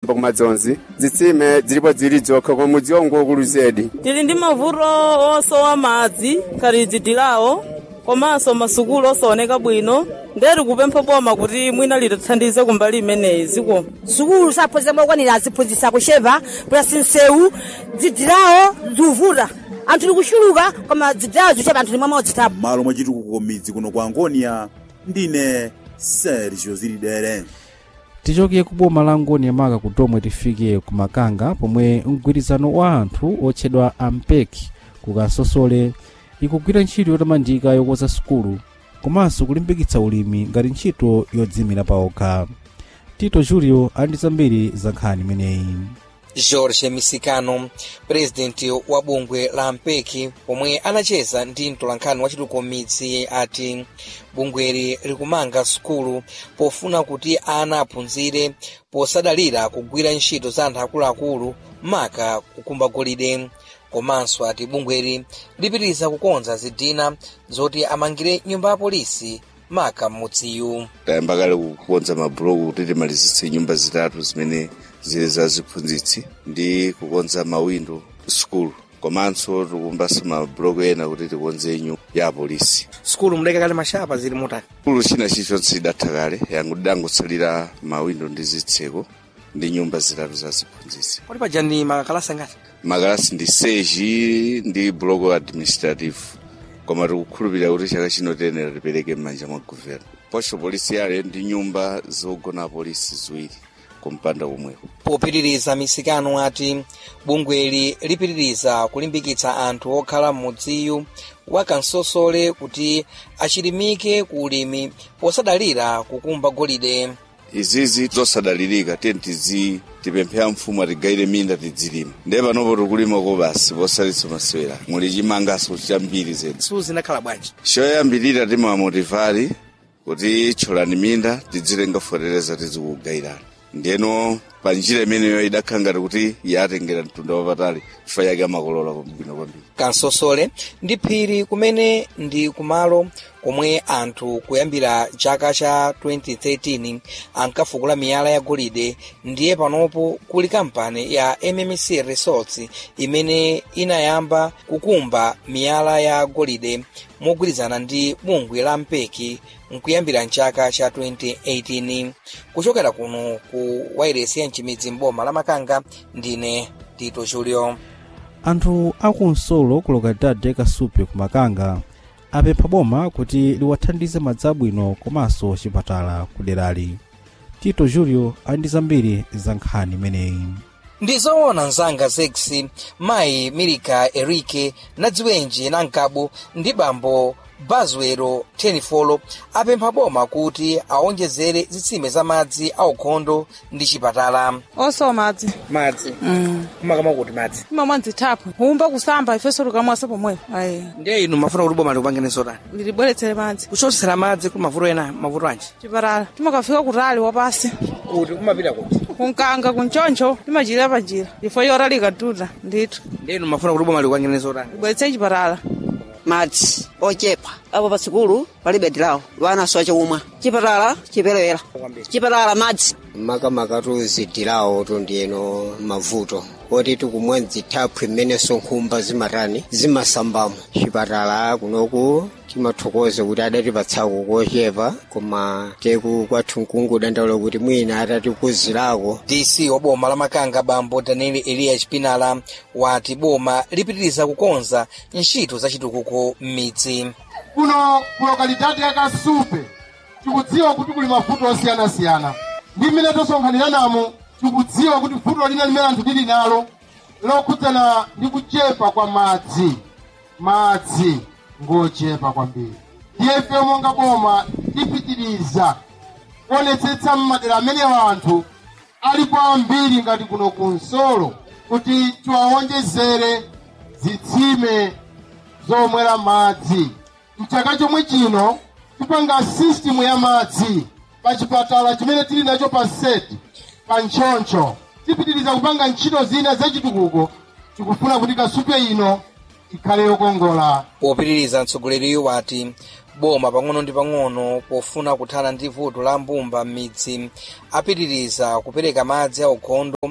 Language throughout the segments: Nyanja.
kumadzonzi zitsime zilipo zili zokha koma mudzi waungokulu zedi tili ndi mavuto osowa madzi khali dzidilawo komanso masukulu osaoneka bwino ndeti kupempha boma kuti mwina litithandize kumbali imeneyi ziko sukulu saphunzitsa mokwanira aziphunzitsa kuchepa pulasi nsewu dzidilawo zivuta anthu tikuchuluka koma dzidilawo zichepa anthu limwe modzitapa malo mwachitukuko midzi kuno kwa angonia ndine sergio zilidere tichoke ku boma la ngoni yamaka ku tomwe tifike ku makanga pomwe mgwirizano wa anthu otchedwa ampeki ku kasosole ikugwira ntchito yotamandika yokonza sukulu komanso kulimbikitsa ulimi ngati ntchito yodzimira paokha tito julio ali ndi zambiri za nkhani imeneyi george misikano purezidenti wa bungwe la mpeki pomwe anacheza ndi mtolankhani wa chitukuko midzi ati bungweli likumanga sukulu pofuna kuti ana aphunzire posadalira kugwira ntchito za anthu akuluakulu maka kukumba golide komanso ati bungweli lipitiriza kukonza zidina zoti amangire nyumba ya polisi maka m'mudziyu tayamba kale kukonza mabhuloku kuti timalizitse nyumba zitatu zimene zili za ziphunzitsi ndi kukonza mawindo sukulu komanso tikumbanso mabhuloku ena kuti tikonze nyumba ya polisi sukulu mudeke kale mashapa zili mutali sukulu china chilichonse chidatha kale yangudangotsalira mawindo ndi zitseko ndi nyumba zitatu za ziphunzitsi pali paja ndi makalasi angati makalasi ndi seji ndi block administrative koma tikukhulupirira kuti chaka chino tiyenera tipereke m'manja mwa guvera posho polisi yale ndi nyumba zogona polisi ziwiri kumpanda kumweko popitiriza misikano ati bungweli lipitiriza kulimbikitsa anthu okhala m'mudziyu wa kansosole kuti achilimike ku ulimi posadalira kukumba golide izizi zosadalirika tiye tizi tipemphera mfumu atigayire minda tidzilima ndiye panopo tikulimako basi posalitsa masewera muli chimangaso chambiri zedi suzinakhala bwanji choyambirira timamotivali kuti tcholani minda tidzilenga fotereza tizikugayirana ndiyeno pa njira imeneyo idakhala ngati kuti yatengera mtunda wapatali chifukwa yake amakolola bwino kwambiri kansosole ndi phiri kumene ndi kumalo komwe anthu kuyambira chaka cha 2013 ankafukula miyala ya golide ndiye panopo kuli kampani ya mmc resorts imene inayamba kukumba miyala ya golide mogwirizana ndi bungwe la mpeki nkuyambira mchaka cha 2018 kuchokera kuno ku wairesi ya mchimidzi mboma la makanga ndine tito julio anthu akunsolo ku lokalidade kasupe ku makanga apempha boma kuti liwathandize madzi abwino komanso chipatala ku derali tito julio ali ndi zambiri za nkhani imeneyi ndi zoona mzanga zex mayi milika erike na dziwenji na mkabo ndi bambo bazwero tenifolo apempha boma kuti awonjezere zitsime za madzi aukhondo ndi chipatala osowa madzi madzi mm. kumakama kuti madzi imamwa nzithaphwe humba kusamba ifenso tukamwasa pomwepo ayi ndiye inu mafuna kuti boma likupangeni zotani lilibweretsere madzi kuchotetsera madzi kuli mavuto ena mavuto anji chipatala timakafika kutali wapasi kuti kumapita kuti kunkanga kunchoncho timachira panjira ifo yora likatuta ndithu ndiye inu mafuna kuti boma likupangeni zotani libweretse chipatala madzi ochepa apo pa sikulu palibe dilawo lwanaso achakumwa chipatala chiperewera chipatala madzi makamakatu zidilawo tundiyeno mavuto oti tikumwa zithaphwi mmenenso nkhumba zimatani zimasambamo chipatala kunoku timathokoza kuti adatipatsako kochepa koma teku kwathu mkungu dandaula kuti mwina atatikuzirako dc wa boma la makanga bambo daniel eliya chipinala wati boma lipitiriza kukonza ntchito za chitukuko m'midzi kuno ku lokalidade ya kasupe tikudziwa kuti kuli mavuto osiyanasiyana ndi mmene tosonkhaniramo tikudziwa kuti vuto lina limene anthu tili nalo lokhudzana ndi kuchepa kwa madzi madzi ngochepa kwambiri ndiye ife monga boma tipitiriza kuonetsetsa mmadera amenewo anthu alipo ambiri ngati kuno kunsolo kuti tiwawonjezere zitsime zomwera madzi mchaka chomwe chino tipanga sistimu ya madzi pa chipatala chimene tili nacho pa seti pa ntchoncho tipitiriza kupanga ntchito zina zachitukuko tikufuna kuti kasupe ino ikhale yokongola popitiriza mtsogoleriyo wati boma pang'ono ndi pang'ono pofuna kuthana ndi vuto la mbumba m'midzi apitiriza kupereka madzi aukhondo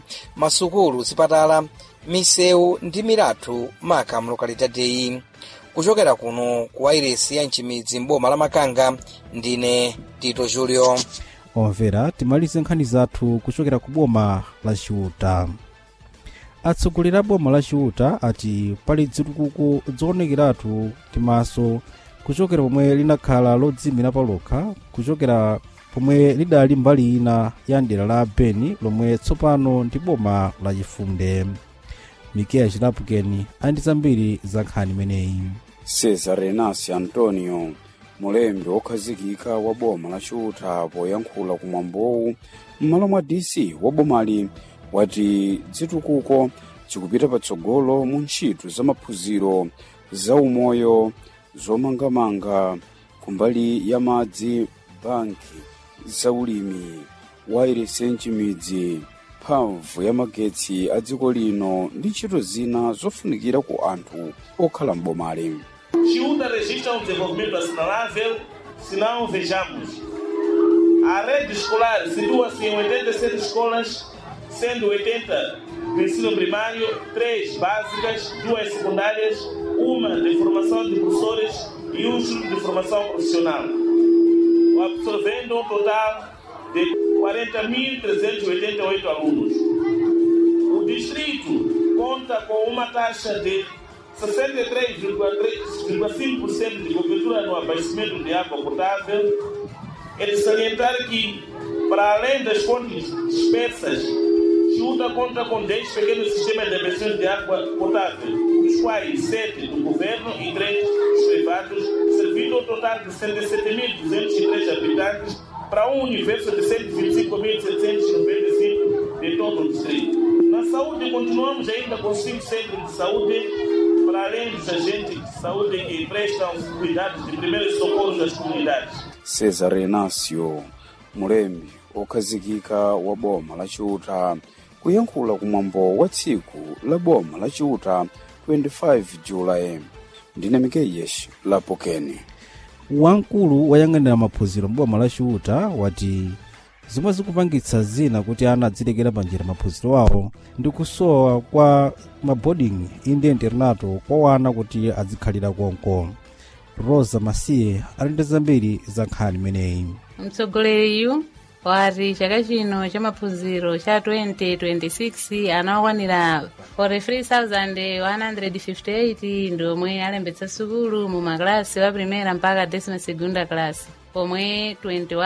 masukulu zipatala misewu ndi milatho maka mlokalitateyi kuchokera kuno ku wairesi ya mchimidzi mboma la makanga ndine tito julio omvera timalize nkhani zathu kuchokera ku boma la chiuta atsogoleri a boma la chiuta ati pali zitukuko zoonekeratu timaso kuchokera pomwe linakhala lodzimira palokha kuchokera pomwe lidali mbali ina ya dera la beni lomwe tsopano ndi boma la chifunde mikeya chilapukeni andi zambiri za nkhani imeneyi cesar renasi antonio mulembi wokhazikika wa boma la chiuta poyankhula kumwambowu m'malo mwa dc wa bomali wati zitukuko zikupita patsogolo mu ntchito za maphunziro za umoyo zomangamanga kumbali ya madzi banki za ulimi wairesi mchimidzi mphamvu ya magetsi a dziko lino ndi ntchito zina zofunikira ku anthu okhala m'bomali Chiuta registra um desenvolvimento assinalável se não vejamos. A rede escolar situa-se em 87 escolas, sendo 80 do ensino primário, 3 básicas, 2 secundárias, uma de formação de professores e um de formação profissional, absorvendo um total de 40.388 alunos. O distrito conta com uma taxa de 63,5% de cobertura no abastecimento de água potável. É de salientar que, para além das fontes dispersas, Chiuta conta com 10 pequenos sistemas de abastecimento de água potável, dos quais 7 do governo e 3 dos privados, servindo um total de 107.203 habitantes para um universo de 125.795 de todo o distrito. Na saúde, continuamos ainda com 5 centros de saúde para além dos agentes de saúde que prestam cuidados de primeiros socorros às comunidades. cesar renasio mulembi wokhazikika wa boma la chiuta kuyankhula kumwambo wa tsiku la boma la chiuta 25 julayi ndine mikeyeshi lapokeni wamkulu woyang'anira maphunziro mboma la chiuta wati zomwe zikupangitsa zina kuti ana adzilekera panjira maphunziro awo ndi kusowa kwa maboarding inde internato kwa wana kuti adzikhalira konko rosa masiye ali ndi zambiri za nkhani imeneyi mtsogoleriyu wati chaka chino cha maphunziro cha 2026 anawakwanira 43,158 ndi omwe alembetsa sukulu mu maklasi wa primera mpaka decima segunda class pomwe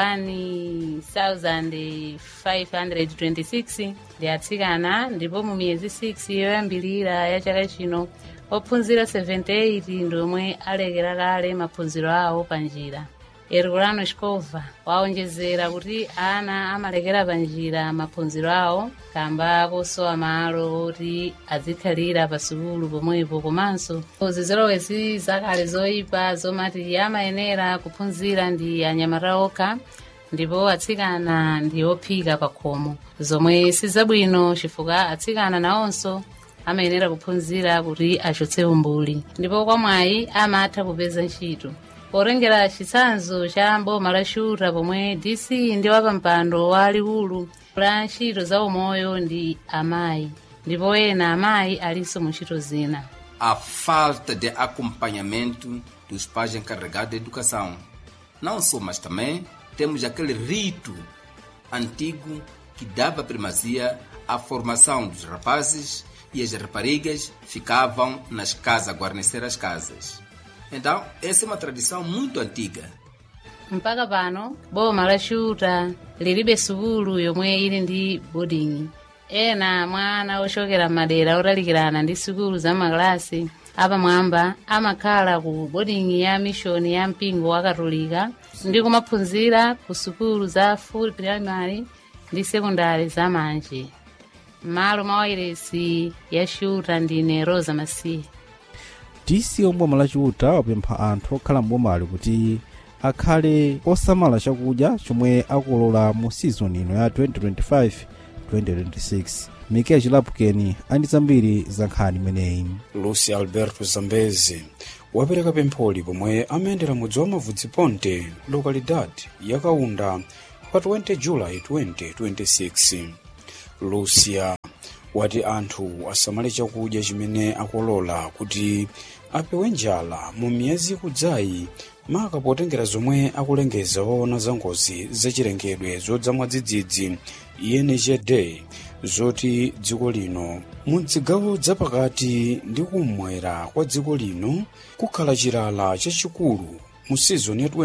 21,526 ndi atsikana ndipo mu miyezi 6 yoyambilira ya chaka chino ophunzira 78 ndi omwe alekera kale maphunziro awo panjira herculano escova waonjezera kuti ana amalekera panjira maphunziro awo kamba kosowa malo oti adzikhalira pa sukulu pomwepo komanso zizolowezi zakale zoyipa zomati amayenera kuphunzira ndi anyamata okha ndipo atsikana ndi ophika pa khomo zomwe sizabwino chifukwa atsikana nawonso amayenera kuphunzira kuti achotse umbuli ndipo kwamwayi amatha kupeza ntchito potengera chitsanzo cha mboma la chiuta pomwe dc ndi wapampando wa likulu la ntchito za umoyo ndi amayi ndipo ena amayi alinso mu ntchito zina a falta de acompanhamento dos pais encarregados da educação. Não só, mas também temos aquele rito antigo que dava primazia à formação dos rapazes e as raparigas ficavam nas casas, a guarnecer as casas. Então, essa é uma tradição muito antiga. mpaka pano boma la chiuta lilibe sukulu yomwe ili ndi boarding ena mwana ochokera madera otalikirana ndi sukulu za maklasi apamwamba amakhala ku boarding ya mishoni ya mpingo wa katolika ndi kumaphunzira ku sukulu za full primary ndi sekondari za manje m'malo mwa wairesi ya chiuta ndine rosa masiye dc omboma la chiuta wapempha anthu okhala mbomali kuti akhale osamala chakudya chomwe akolola mu sizoni ino ya 2025-2026 mikeya chilapukeni andi zambiri za nkhani imeneyi lucy alberto zambezi wapereka pempholi pomwe amayendera mudzi wa mavudziponte lokalidade yakaunda pa 20 julayi 2026 lucia wati anthu asamale chakudya chimene akolola kuti apewe njala mu miyezi ikudzayi maka potengera zomwe akulengeza waona za ngozi zachilengedwe zodza mwadzidzidzi enjd zoti dziko lino mu zigawo zapakati ndi kummwera kwa dziko lino kukhala chilala chachikulu mu sizoni ya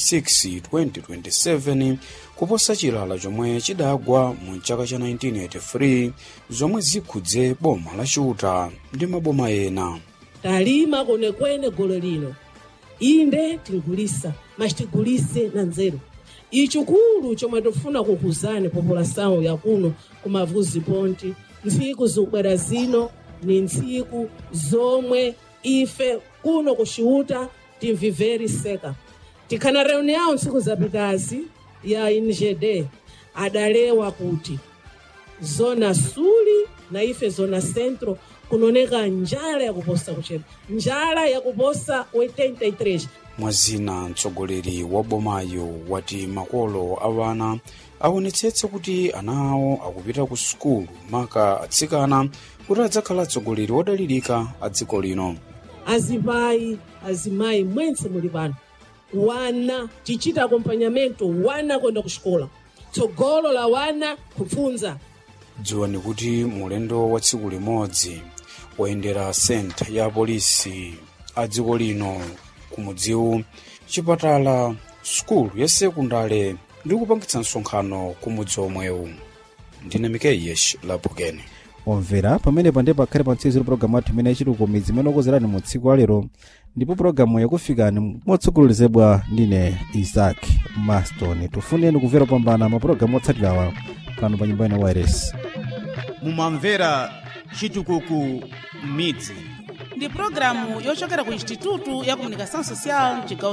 2026-2027 kuposa chilala chomwe chidagwa mu chaka cha 1983 zomwe zikhudze boma la chiuta ndi maboma ena talima kwenekwene golo lino inde tigulisa mas tigulise na nzeru ichikulu chomwe tifuna kukuzani população yakuno kumavuzi ponti ntsiku zikubwera zino ni ntsiku zomwe ife kuno kuxiuta timviveri seka tikhana reunião ntsiku zapitazi ya ingd adalewa kuti zona suli na ife zona centro kunaoneka njala yakuposa kuchepa njala yakuposa 83 mwazina mtsogoleri wa bomayo wati makolo awana aonetsetse kuti ana awo akupita ku sukulu maka atsikana kuti adzakhala atsogoleri odalirika a dziko lino azimayi azimayi mwense muli pano wana tichita akompanyamento wana kwenda kuxikola tsogolo la wana kupfunza dziwani kuti mulendo wa tsiku limodzi woyendera senta ya polisi a dziko lino kumudziwu chipatala sukulu ya sekundale ndi kupangitsa msonkhano kumudzi omwewu ndine mikeyesh lapukene omvera pamenepa ndiye pakhale pa mtsiriziro pologalamu athu imene yachituko midzi imene okozerani mu tsiku la lero ndipo pologalamu yakufikani motsogolezedwa ndine isaac maston tifuneni kumvera kupambana mapulogalamu otsatirawa pano pa nyumba ino wireless mumamvera chitukuku midzi ndi pulogalamu yochokera ku institutu ya comunicação social mchigawo